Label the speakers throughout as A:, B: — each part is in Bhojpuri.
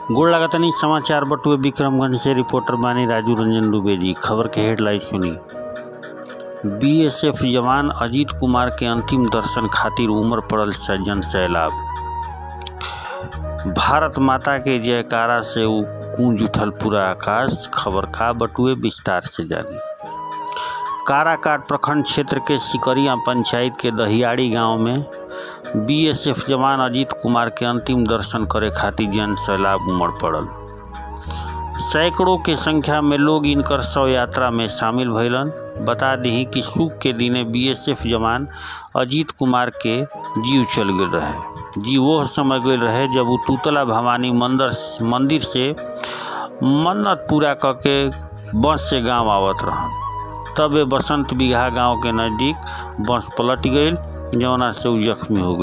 A: गोड़ लागतनी समाचार बटुए विक्रमगंज से रिपोर्टर बानी राजू रंजन दुबे जी खबर के हेडलाइन सुनी बीएसएफ जवान अजीत कुमार के अंतिम दर्शन खातिर उमड़ पड़ल सज्जन सैलाब भारत माता के जयकारा से उ गूंज उठल पूरा आकाश खबर का बटुए विस्तार से जानी काराकाट प्रखंड क्षेत्र के सिकरिया पंचायत के दहियाड़ी गांव में बीएसएफ जवान अजीत कुमार के अंतिम दर्शन करे खातिर जन सैलाब उमड़ पड़ल सैकड़ों के संख्या में लोग इनकर शव यात्रा में शामिल भइलन बता दी कि सुख के दिने बीएसएफ जवान अजीत कुमार के जीव चल गए रहे जी वो समय गए रहे जब वो तूतला भवानी मंदिर मंदिर से मन्नत पूरा करके बस से गांव आवत रहन तबे बसंत बिघा गांव के नज़दीक बस पलट गई जौना से उ जख्मी हो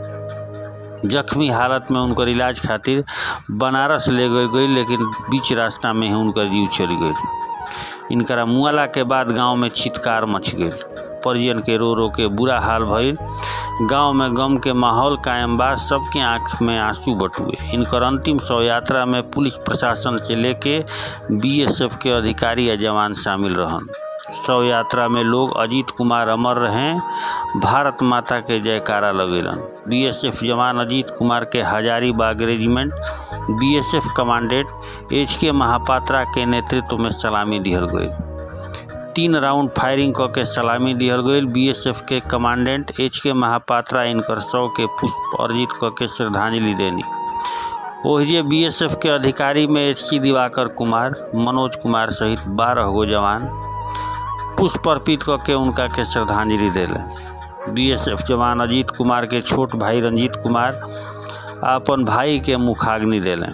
A: गए जख्मी हालत में उनकर इलाज खातिर बनारस ले गई गई लेकिन बीच रास्ता में ही उनकर जीव चली गई इनकरा मुआला के बाद गांव में छिटकार मच गई परिजन के रो रो के बुरा हाल भइल गांव में गम के माहौल कायम बा सबके आंख में आंसू बटुए इनकर अंतिम शव यात्रा में पुलिस प्रशासन से लेके बीएसएफ के अधिकारी या जवान शामिल रहन शव यात्रा में लोग अजीत कुमार अमर रहें भारत माता के जयकारा लगेलन बीएसएफ जवान अजीत कुमार के Hazaribagh regiment BSF commandant H K Mahapatra के नेतृत्व में सलामी दिहल गई तीन राउंड फायरिंग क के सलामी दिहल गई बीएसएफ के कमांडेंट एच के महापात्रा इनकर शव के पुष्प अर्जित क के श्रद्धांजलि देनी ओहिजे बीएसएफ के अधिकारी में एच सी दिवाकर कुमार मनोज कुमार सहित बारह गो जवान पुष्प अर्पित करके उनका के श्रद्धांजलि दिले बीएसएफ जवान अजीत कुमार के छोट भाई रंजीत कुमार अपन भाई के मुखाग्नि दिले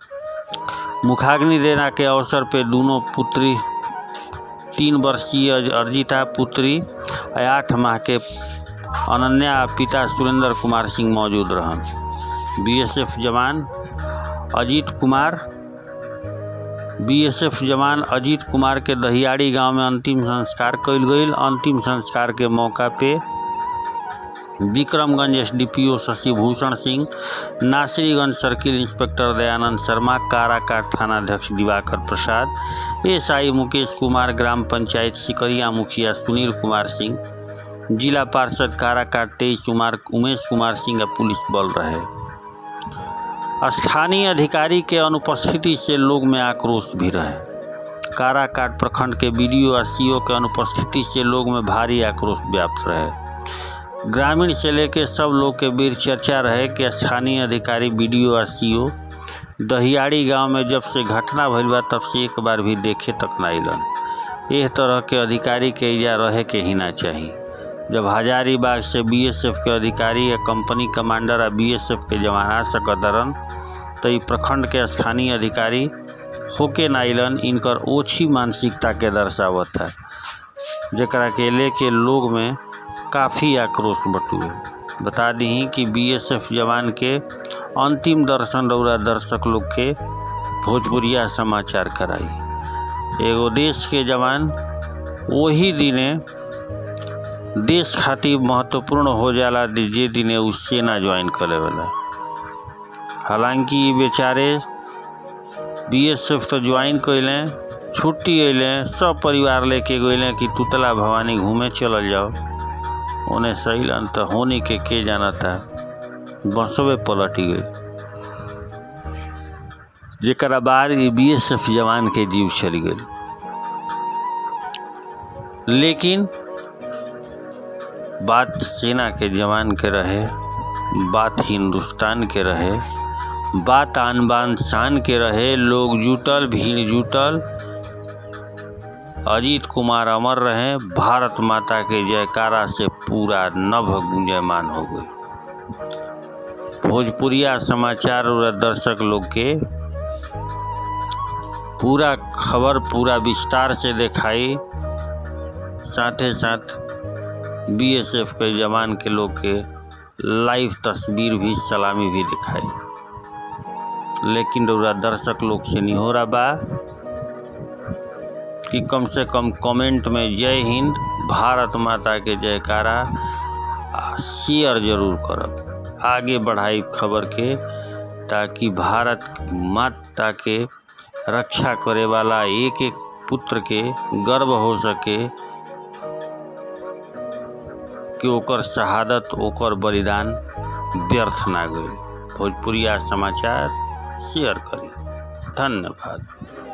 A: मुखाग्नि देना के अवसर पे दोनों पुत्री तीन वर्षीय अर्जिता पुत्री आठ माह के अनन्या पिता सुरेंद्र कुमार सिंह मौजूद रहन बीएसएफ जवान अजीत कुमार बीएसएफ जवान अजीत कुमार के दहियाड़ी गांव में अंतिम संस्कार कल गई अंतिम संस्कार के मौका पे Vikramganj SDPO Shashibhushan Singh Nasriganj circle inspector Dayanand Sharma Karakat थानाध्यक्ष दिवाकर प्रसाद एसआई मुकेश कुमार ग्राम पंचायत सिकरिया मुखिया सुनील कुमार सिंह जिला पार्षद काराकाट तेईस कुमार उमेश कुमार सिंह पुलिस बल रहे स्थानीय अधिकारी के अनुपस्थिति से लोग में आक्रोश भी रहे काराकाट प्रखंड के बीडीओ और सीओ के अनुपस्थिति से लोग में भारी आक्रोश व्याप्त रहे ग्रामीण से लेकर सब लोग के बीच चर्चा रहे कि स्थानीय अधिकारी बीडीओ और सीओ दहियाड़ी गांव में जब से घटना भइल बा तब से एक बार भी देखे तक ना अलन एह तरह के अधिकारी के इजा रहे के ही ना चाहिए जब हजारीबाग से बीएसएफ के अधिकारी या कंपनी कमांडर या बीएसएफ के जवान आ सकतरन तो ई प्रखंड के स्थानीय अधिकारी होके नाइलन इनकर ओछी मानसिकता के दर्शावत है जरा के लेके लोग में काफ़ी आक्रोश बटुए बता दी कि बीएसएफ जवान के अंतिम दर्शन रौरा दर्शक लोग के भोजपुरिया समाचार कराई एगो देश के जवान वही दिने देश खातिर महत्वपूर्ण हो जाला जे दिने उ सेना ज्वाइन करे वाला हालांकि बेचारे बीएसएफ तो ज्वाइन कैले छुट्टी अइले सब परिवार लेके गए कि तुतला भवानी घूमे चलल जाओ उन्हें सही तो होने के के जाना था बसवे पलट गई जरा बाद बी एस एफ जवान के जीव चली गई लेकिन बात सेना के जवान के रहे बात हिंदुस्तान के रहे बात आन बान शान के रहे लोग जुटल भीड़ जुटल अजीत कुमार अमर रहे भारत माता के जयकारा से पूरा नभ गुंजयमान हो गई भोजपुरिया समाचार और दर्शक लोग के पूरा खबर पूरा विस्तार से दिखाई साथे साथ बीएसएफ के जवान के लोग के लाइव तस्वीर भी सलामी भी दिखाई लेकिन रउरा दर्शक लोग से नहीं हो रहा बा कि कम से कम कमेंट में जय हिंद भारत माता के जयकारा शेयर जरूर करब आगे बढ़ाई खबर के ताकि भारत माता के रक्षा करे वाला एक एक पुत्र के गर्व हो सके कि ओकर शहादत ओकर बलिदान व्यर्थ ना गई भोजपुरिया समाचार शेयर करी धन्यवाद